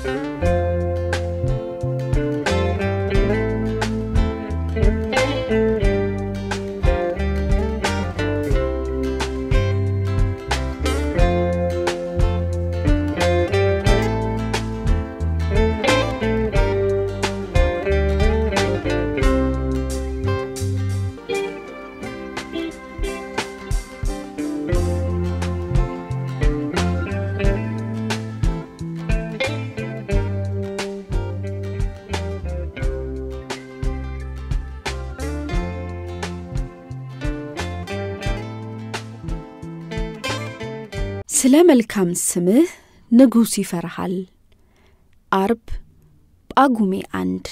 ስለ መልካም ስምህ ንጉሥ ይፈርሃል። አርብ ጳጉሜ አንድ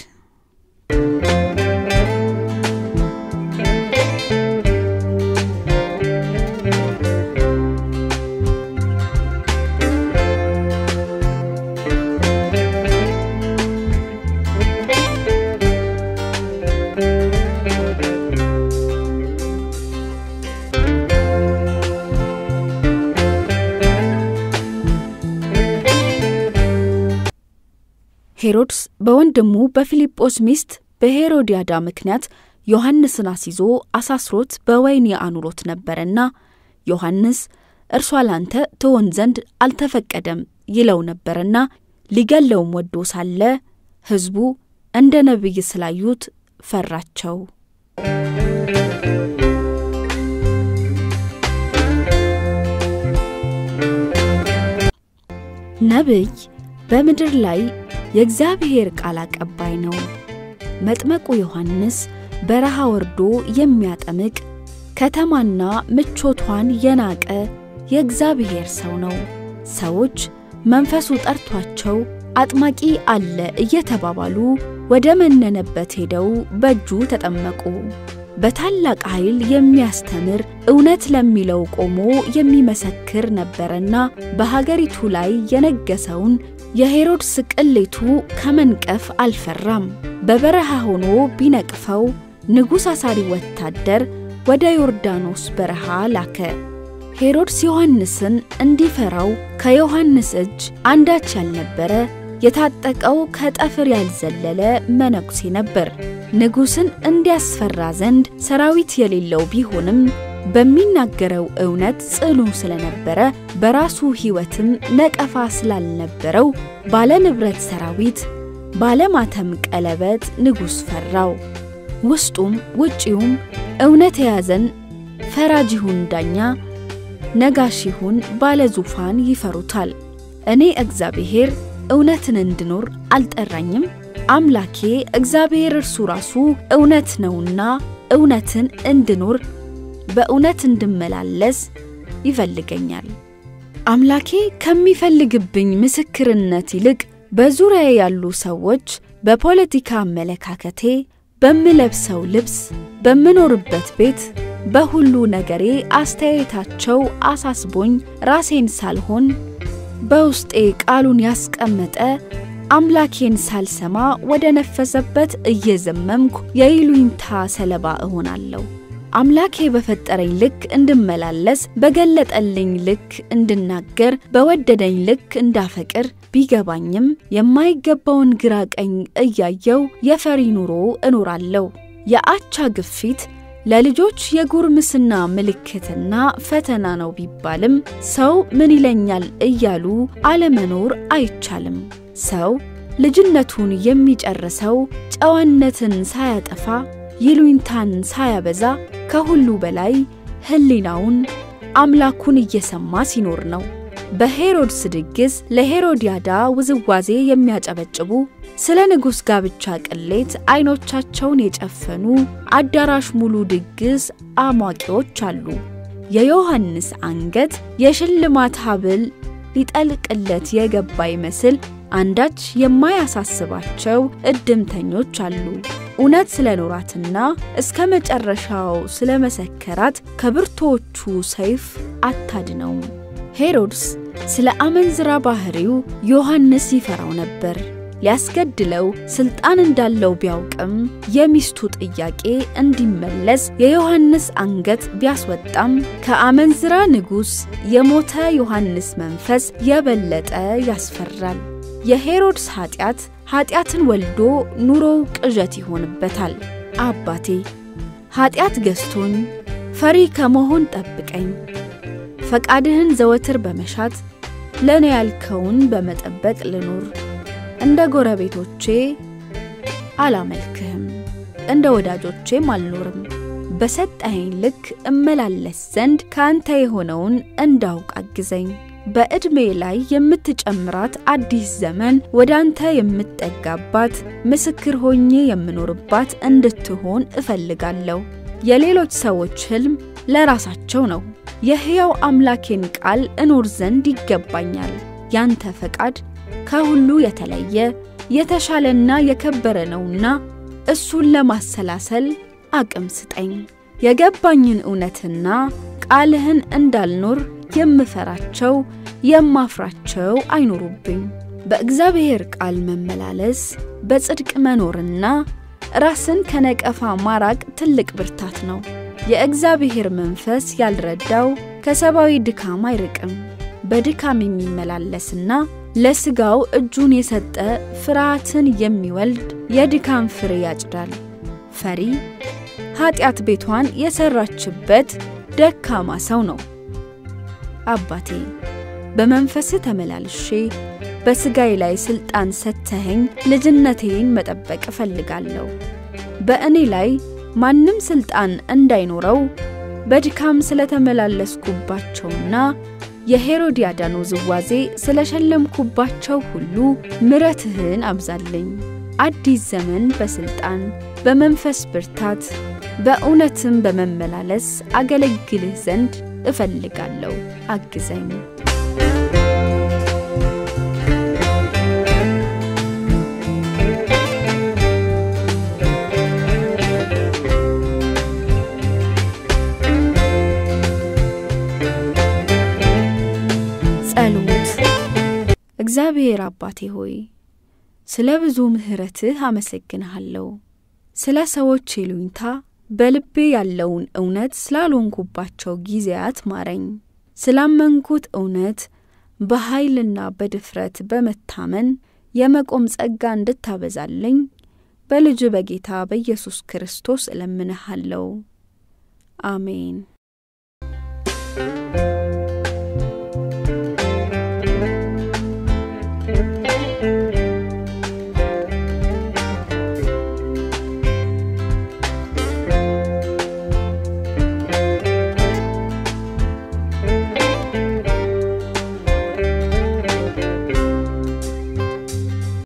ሄሮድስ በወንድሙ በፊልጶስ ሚስት በሄሮዲያዳ ምክንያት ዮሐንስን አስይዞ አሳስሮት በወህኒ አኑሮት ነበርና ዮሐንስ እርሷ ላንተ ትሆን ዘንድ አልተፈቀደም ይለው ነበርና ሊገለውም ወዶ ሳለ ሕዝቡ እንደ ነቢይ ስላዩት ፈራቸው። ነቢይ በምድር ላይ የእግዚአብሔር ቃል አቀባይ ነው። መጥመቁ ዮሐንስ በረሃ ወርዶ የሚያጠምቅ ከተማና ምቾቷን የናቀ የእግዚአብሔር ሰው ነው። ሰዎች መንፈሱ ጠርቷቸው አጥማቂ አለ እየተባባሉ ወደ መነነበት ሄደው በእጁ ተጠመቁ። በታላቅ ኃይል የሚያስተምር እውነት ለሚለው ቆሞ የሚመሰክር ነበረና በሀገሪቱ ላይ የነገሰውን የሄሮድስ ቅሌቱ ከመንቀፍ አልፈራም። በበረሃ ሆኖ ቢነቅፈው ንጉሥ አሳሪ ወታደር ወደ ዮርዳኖስ በረሃ ላከ። ሄሮድስ ዮሐንስን እንዲፈራው ከዮሐንስ እጅ አንዳች ያልነበረ የታጠቀው ከጠፍር ያልዘለለ መነኩሴ ነበር። ንጉሥን እንዲያስፈራ ዘንድ ሰራዊት የሌለው ቢሆንም በሚናገረው እውነት ጽኑ ስለነበረ በራሱ ሕይወትም ነቀፋ ስላልነበረው ባለ ንብረት ሰራዊት ባለማተም ቀለበት ንጉሥ ፈራው። ውስጡም ውጪውም እውነት የያዘን ፈራጅ ይሁን ዳኛ፣ ነጋሽ ይሁን ባለ ዙፋን ይፈሩታል። እኔ እግዚአብሔር እውነትን እንድኖር አልጠራኝም? አምላኬ እግዚአብሔር እርሱ ራሱ እውነት ነውና እውነትን እንድኖር በእውነት እንድመላለስ ይፈልገኛል። አምላኬ ከሚፈልግብኝ ምስክርነት ይልቅ በዙሪያ ያሉ ሰዎች በፖለቲካ አመለካከቴ፣ በምለብሰው ልብስ፣ በምኖርበት ቤት፣ በሁሉ ነገሬ አስተያየታቸው አሳስቦኝ ራሴን ሳልሆን በውስጤ ቃሉን ያስቀመጠ አምላኬን ሳልሰማ ወደ ነፈሰበት እየዘመምኩ የይሉኝታ ሰለባ እሆናለሁ። አምላኬ በፈጠረኝ ልክ እንድመላለስ፣ በገለጠልኝ ልክ እንድናገር፣ በወደደኝ ልክ እንዳፈቅር ቢገባኝም የማይገባውን ግራ ቀኝ እያየው የፈሪ ኑሮ እኖራለሁ። የአቻ ግፊት ለልጆች የጉርምስና ምልክትና ፈተና ነው ቢባልም ሰው ምን ይለኛል እያሉ አለመኖር አይቻልም። ሰው ልጅነቱን የሚጨርሰው ጨዋነትን ሳያጠፋ ይሉኝታን ሳያበዛ ከሁሉ በላይ ሕሊናውን አምላኩን እየሰማ ሲኖር ነው። በሄሮድስ ድግስ ለሄሮዲያዳ ውዝዋዜ የሚያጨበጭቡ ስለ ንጉሥ ጋብቻ ቅሌት ዐይኖቻቸውን የጨፈኑ አዳራሽ ሙሉ ድግስ አሟቂዎች አሉ። የዮሐንስ አንገት የሽልማት ሐብል ሊጠልቅለት የገባ ይመስል አንዳች የማያሳስባቸው እድምተኞች አሉ። እውነት ስለኖራትና እስከ መጨረሻው ስለመሰከራት ከብርቶቹ ሰይፍ አታድነውም። ሄሮድስ ስለ አመንዝራ ባህሪው ዮሐንስ ይፈራው ነበር። ሊያስገድለው ስልጣን እንዳለው ቢያውቅም የሚስቱ ጥያቄ እንዲመለስ የዮሐንስ አንገት ቢያስወጣም ከአመንዝራ ንጉሥ የሞተ ዮሐንስ መንፈስ የበለጠ ያስፈራል። የሄሮድስ ኃጢአት ኃጢአትን ወልዶ ኑሮው ቅዠት ይሆንበታል። አባቴ ኃጢአት ገዝቶኝ ፈሪ ከመሆን ጠብቀኝ። ፈቃድህን ዘወትር በመሻት ለእኔ ያልከውን በመጠበቅ ልኑር። እንደ ጎረቤቶቼ አላመልክህም፣ እንደ ወዳጆቼም አልኖርም። በሰጠኸኝ ልክ እመላለስ ዘንድ ከአንተ የሆነውን እንዳውቅ አግዘኝ። በዕድሜ ላይ የምትጨምራት አዲስ ዘመን ወደ አንተ የምጠጋባት ምስክር ሆኜ የምኖርባት እንድትሆን እፈልጋለሁ። የሌሎች ሰዎች ሕልም ለራሳቸው ነው። የሕያው አምላኬን ቃል እኖር ዘንድ ይገባኛል። ያንተ ፈቃድ ከሁሉ የተለየ የተሻለና የከበረ ነውና እሱን ለማሰላሰል አቅም ስጠኝ። የገባኝን እውነትና ቃልህን እንዳልኖር የምፈራቸው የማፍራቸው አይኖሩብኝ። በእግዚአብሔር ቃል መመላለስ በጽድቅ መኖርና ራስን ከነቀፋ ማራቅ ትልቅ ብርታት ነው። የእግዚአብሔር መንፈስ ያልረዳው ከሰብአዊ ድካም አይርቅም። በድካም የሚመላለስና ለሥጋው እጁን የሰጠ ፍርሃትን የሚወልድ የድካም ፍሬ ያጭዳል። ፈሪ ኃጢአት ቤቷን የሠራችበት ደካማ ሰው ነው። አባቴ በመንፈስህ ተመላልሼ በሥጋዬ ላይ ሥልጣን ሰጥተኸኝ ልጅነቴን መጠበቅ እፈልጋለሁ። በእኔ ላይ ማንም ሥልጣን እንዳይኖረው በድካም ስለተመላለስኩባቸውና የሄሮድያዳን ውዝዋዜ ስለሸለምኩባቸው ሁሉ ምሕረትህን አብዛልኝ። አዲስ ዘመን በሥልጣን በመንፈስ ብርታት በእውነትም በመመላለስ አገለግልህ ዘንድ እፈልጋለሁ። አግዘኝ። ጸሎት። እግዚአብሔር አባቴ ሆይ ስለ ብዙ ምሕረትህ አመሰግንሃለሁ። ስለ ሰዎች ይሉኝታ በልቤ ያለውን እውነት ስላልሆንኩባቸው ጊዜያት ማረኝ። ስላመንኩት እውነት በኃይልና በድፍረት በመታመን የመቆም ጸጋ እንድታበዛልኝ በልጅ በጌታ በኢየሱስ ክርስቶስ እለምንሃለሁ። አሜን።